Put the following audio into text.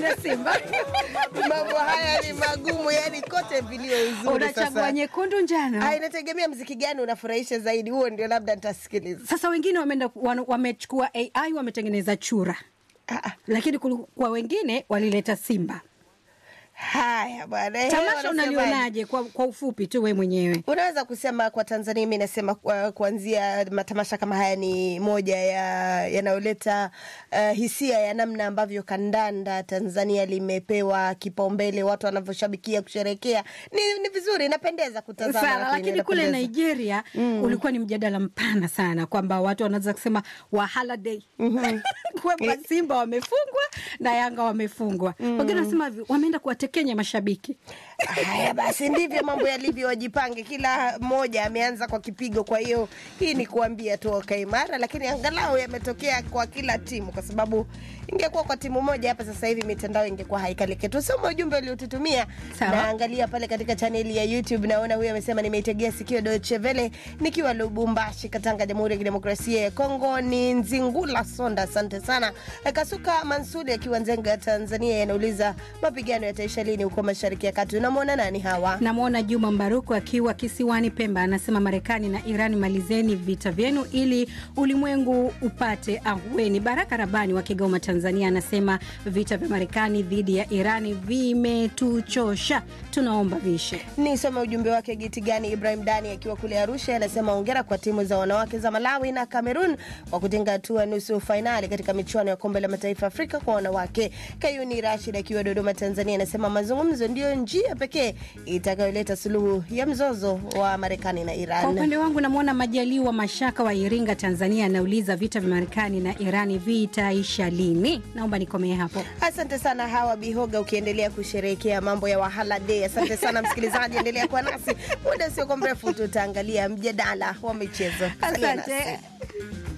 ya Simba. mambo haya ni magumu, yani kote vilio uzuri. Unachagua Sasa nyekundu, njano. Ah, inategemea mziki gani unafurahisha zaidi, huo ndio labda nitasikiliza. Sasa wengine wameenda wana- wamechukua AI wametengeneza chura, Ah, ah. lakini kulu- kwa wengine walileta Simba. Haya bwana, eh, Tamasha wanasemaje? unalionaje kwa, kwa ufupi tu we mwenyewe? Unaweza kusema kwa Tanzania, mi nasema kwa- kuanzia matamasha kama haya ni moja ya yanayoleta uh, hisia ya namna ambavyo kandanda Tanzania limepewa kipaumbele, watu wanavyoshabikia kusherekea. Ni, ni vizuri, inapendeza kutazama, sana lakini kule inapendeza. Nigeria ulikuwa ni mjadala mpana sana kwamba watu wanaweza kusema wahala day kwamba Simba wamefungwa na Yanga wamefungwa. Wengine wanasema hivi, wameenda kuwatekenya mashabiki. Haya basi, ndivyo mambo yalivyo, wajipange. Kila mmoja ameanza kwa kipigo, kwa hiyo hii ni kuambia tu wakae imara, lakini angalau yametokea kwa kila timu, kwa sababu ingekuwa kwa timu moja hapa sasa hivi mitandao ingekuwa haikaliki. Tusome ujumbe uliotutumia. Sawa. Naangalia pale katika chaneli ya YouTube, naona huyu amesema, nimeitegea sikio Deutsche Welle nikiwa Lubumbashi, Katanga, Jamhuri ya Kidemokrasia ya Kongo. Ni Nzingula Sonda, asante sana. Kasuka Mansuri akiwa Nzenga, Tanzania, yanauliza mapigano yataisha lini huko Mashariki ya Kati? Unamwona nani hawa? Namwona Juma Mbaruku akiwa kisiwani Pemba, anasema Marekani na Iran, malizeni vita vyenu ili ulimwengu upate ahueni. Baraka Rabani wa Kigoma, Tanzania, anasema vita vya Marekani dhidi ya Irani vimetuchosha, tunaomba vishe. Nisome ujumbe wake Giti Gani Ibrahim Dani akiwa kule Arusha, anasema ongera kwa timu za wanawake za Malawi na Cameroon kwa kutinga hatua nusu fainali katika michuano ya kombe la mataifa Afrika kwa wanawake. Kayuni Rashid akiwa Dodoma, Tanzania, anasema mazungumzo ndiyo njia pekee itakayoleta suluhu ya mzozo wa Marekani na Kwa Iran. upande wangu namwona Majaliwa Mashaka wa Iringa, Tanzania, anauliza vita vya Marekani na Irani vitaisha lini? Naomba nikomee hapo. Asante sana Hawa Bihoga, ukiendelea kusherehekea mambo ya Wahala Day. Asante sana msikilizaji, endelea kuwa nasi muda usiokuwa mrefu, tutaangalia mjadala wa michezo. Salia nasi. Asante.